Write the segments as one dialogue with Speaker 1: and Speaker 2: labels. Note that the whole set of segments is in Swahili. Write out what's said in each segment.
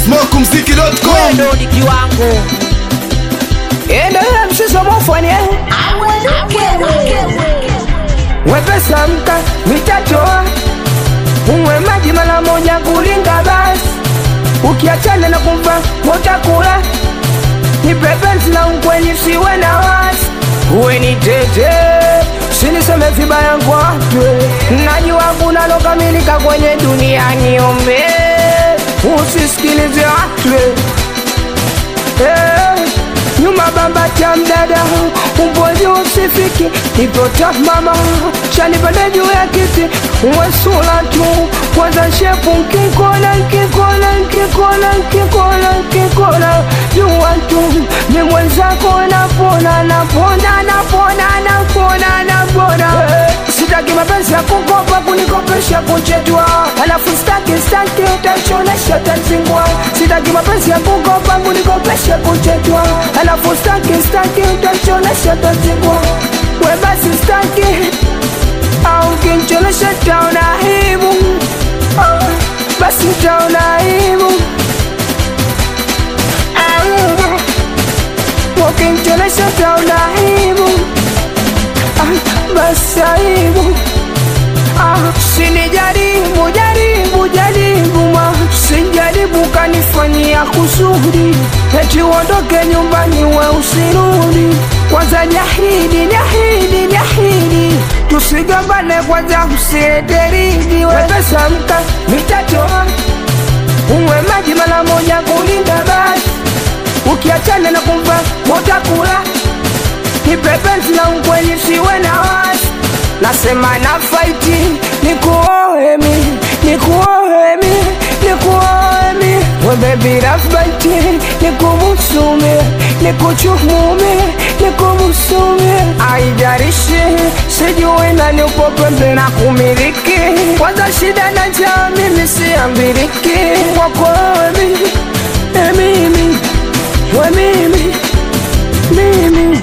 Speaker 1: smokumziki.com
Speaker 2: ndo ni kiwango
Speaker 3: endelea mshiso mofanye wepesa mka mitatoa unywe maji mara moja kulinga basi ukiachana na kumva motakula nipepenzi na unkwenyi siwe na wasi uwe ni tete siniseme vibaya kwatwe najua kuna lokamilika kwenye dunia niombe usisikilize watwe Eh, nyuma bamba cha mdada umboji usifiki ipota mama chanipande juu ya kiti wesula tu kwanza shepu nkikona nkikona nkikona nkikona nkikona jua tu ni mwenzako napona napona napona napona napona Eh, sitaki mapenzi ya kukopa kunikopesha kuchetwa alafu staki staki utachonesha tazingwa sitaki mapenzi ya kukopa kunikopesha kuchetwa alafu staki staki utachonesha tazingwa we basi staki au kinchonesha taona aibu Ah, basi taona aibu Ah, ukinchonesha taona aibu Ah, basi aibu Ah, sinijaribu jaribu jaribu ma sijaribu kanifanyia kusudi eti uondoke nyumbani we usirudi kwanza jahidi jahidi jahidi tusigombane kwanza usieteridi wepesa mka mitatoa unywe maji mara moja kulinda basi ukiachana na kumva motakula nipepenzi na unkwenyi siwe na wasi nasema na faiti nikuohemi nikuohemi nikuohemi webebirafbaiti nikumusume nikuchumume nikumusumi aijarishi sijui nani upo pembe na kumiliki kwanza shida na jaa mimi siambiriki kwakoemi emimi wemimi mimi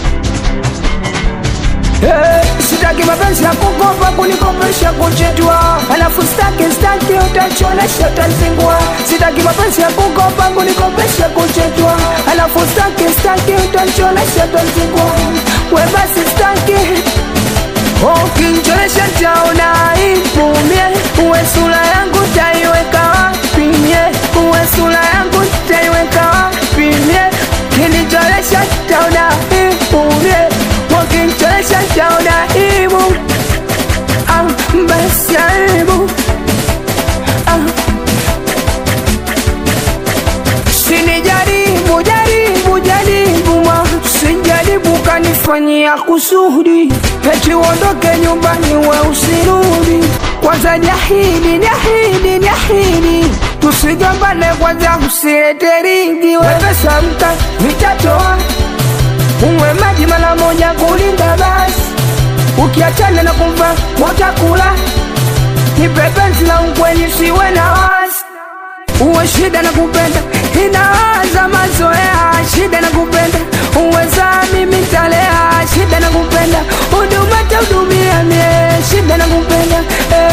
Speaker 3: Eh, sitaki mapenzi ya kukopa kunikopesha kuchetwa alafu staki staki utachonesha tazingwa sitaki mapenzi ya kukopa kunikopesha kuchetwa alafu staki staki utachonesha tazingwa we basi staki ukinchonesha taona ipumie uwe sura yangu taiweka wapi mie uwe sura yangu taiweka wapi mie kinitolesha taona ipumie ukinchonesha taona ibu ah, basi aibu ah. sinijaribu jaribu jaribu ma sijaribu kanifanyia kusudi eti uondoke nyumbani we usirudi kwanza jahidi jahidi jahidi tusigombane kwanza usilete ringi wepesa mka mitatoa unywe maji mara moja kulinda basi ukiachana na kumva motakula nipepenzi la unkwenyi siwe na wasi uwe shida na kupenda inaanza mazoea shida na kupenda uweza mimi talea shida na kupenda huduma tahudumia mie shida na kupenda eh.